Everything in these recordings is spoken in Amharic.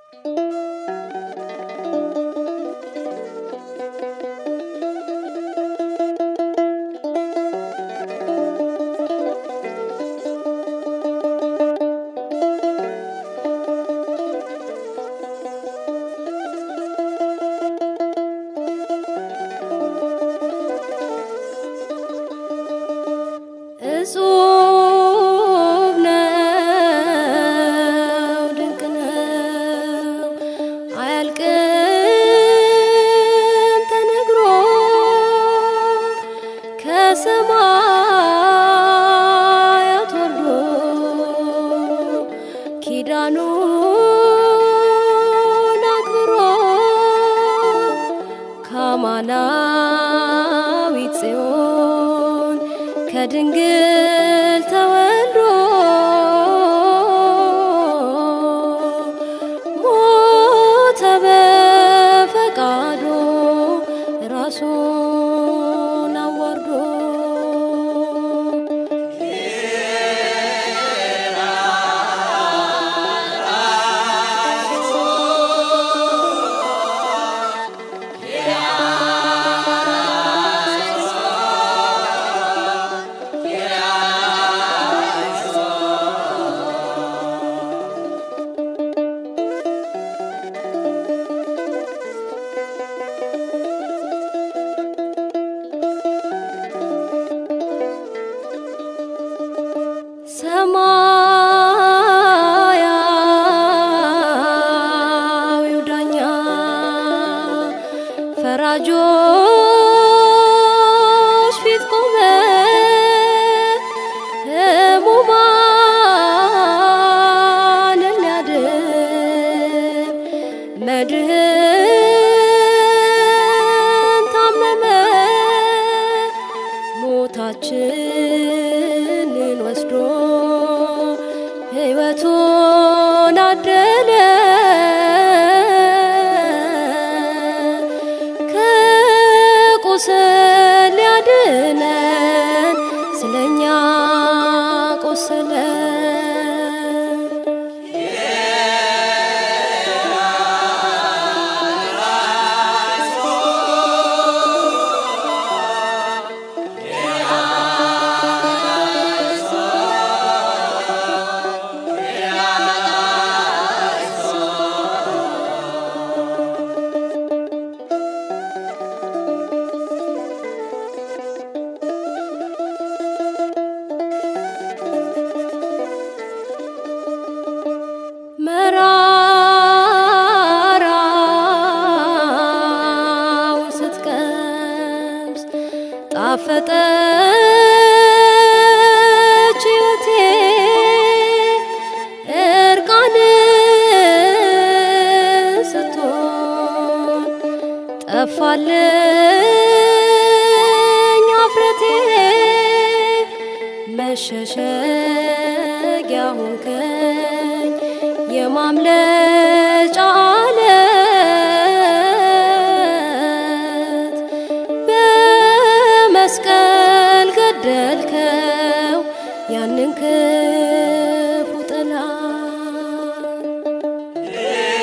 እጹብ ነው ድንቅ ነው አያልቅም ተነግሮ ከሰማያት ወርዶ ኪዳኑን አክብሮ ከአማናዊት ጽዮን ከድንግል ተወልዶ ሞተ በፈቃዶ ራሱን አዋርዶ ሰማያዊው ዳኛ ፈራጆች ፊት ቆመ ሕሙማንን ሊያድን መድህን ታመመ ሞታችንን ወስዶ ሕይወቱን አደለ ከቁስል ሊያድነን ስለኛ ቆሰለ መራራው ስትቀምስ ጣፈጠች ሕይወቴ እርቃን ስትሆን ጠፋልኝ አፍረቴ መሸሸጊያ ሆንከኝ የማምለጫ አለት በመስቀል ገደልከው ያንን ክፉ ጠላት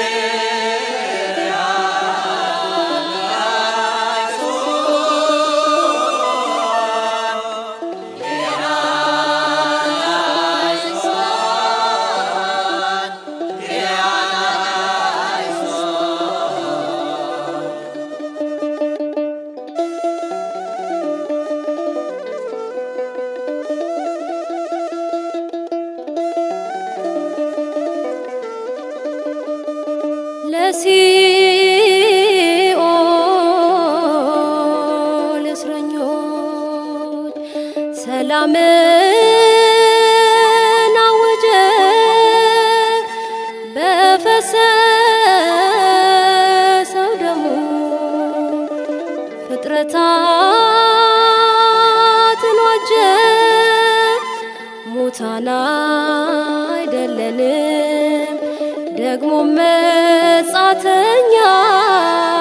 ለሲኦል እስረኞች ሰላምን አወጀ በፈሰሰው ደሙ ፍጥረታትን ዋጀ ሙታን አይደለንም ደግሞ መጻተኛ